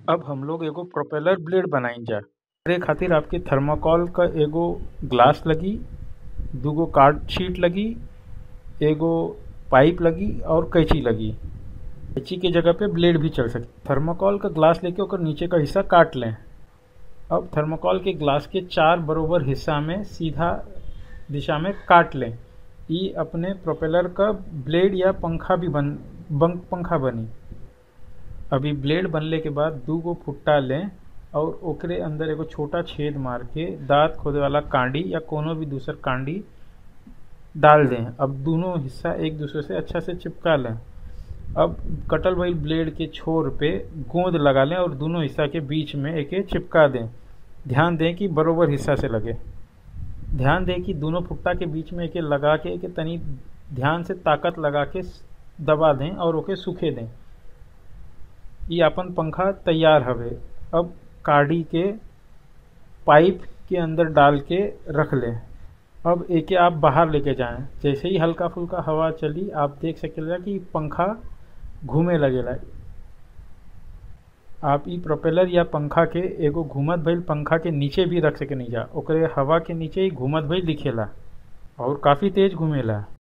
अब हम लोग एगो प्रोपेलर ब्लेड बनाइजा एकरे खातिर आपके थर्माकोल क एगो ग्लास लगी दुगो कार्ड शीट लगी एगो पाइप लगी और कैंची लगी कैंची के जगह पे ब्लेड भी चल सके थर्माकोल का ग्लास लेके ओकर नीचे का हिस्सा काट लें अब थर्माकोल के ग्लास के चार बरोबर हिस्सा में सीधा दिशा में काट लें ई अपने प्रोपेलर का ब्लेड या पंखा भी बन बंक पंखा बनी अभी ब्लेड बनले के बाद दू गो फुट्टा लें और ओकरे अंदर एगो छोटा छेद मार के दांत खोदे वाला कांडी या कोनो भी दूसर कांडी डाल दें अब दोनों हिस्सा एक दूसरे से अच्छा से चिपका लें अब कटल भइल ब्लेड के छोर पे गोंद लगा लें और दोनों हिस्सा के बीच में एके चिपका दें ध्यान दें कि बरोबर हिस्सा से लगे ध्यान दें कि दोनों फुट्टा के बीच में एके लगा के एके तनी ध्यान से ताकत लगा के दबा दें और ओके सूखे दें ये अपन पंखा तैयार हवे अब काड़ी के पाइप के अंदर डाल के रख लें अब एके आप बाहर लेके जाएं जैसे ही हल्का फुल्का हवा चली आप देख सकेला कि पंखा घूमे लगेला आप ई प्रोपेलर या पंखा के एगो घूमत भइल पंखा के नीचे भी रख सके नहीं जा ओकरे हवा के नीचे ही घूमत भइल दिखेला और काफ़ी तेज घूमेला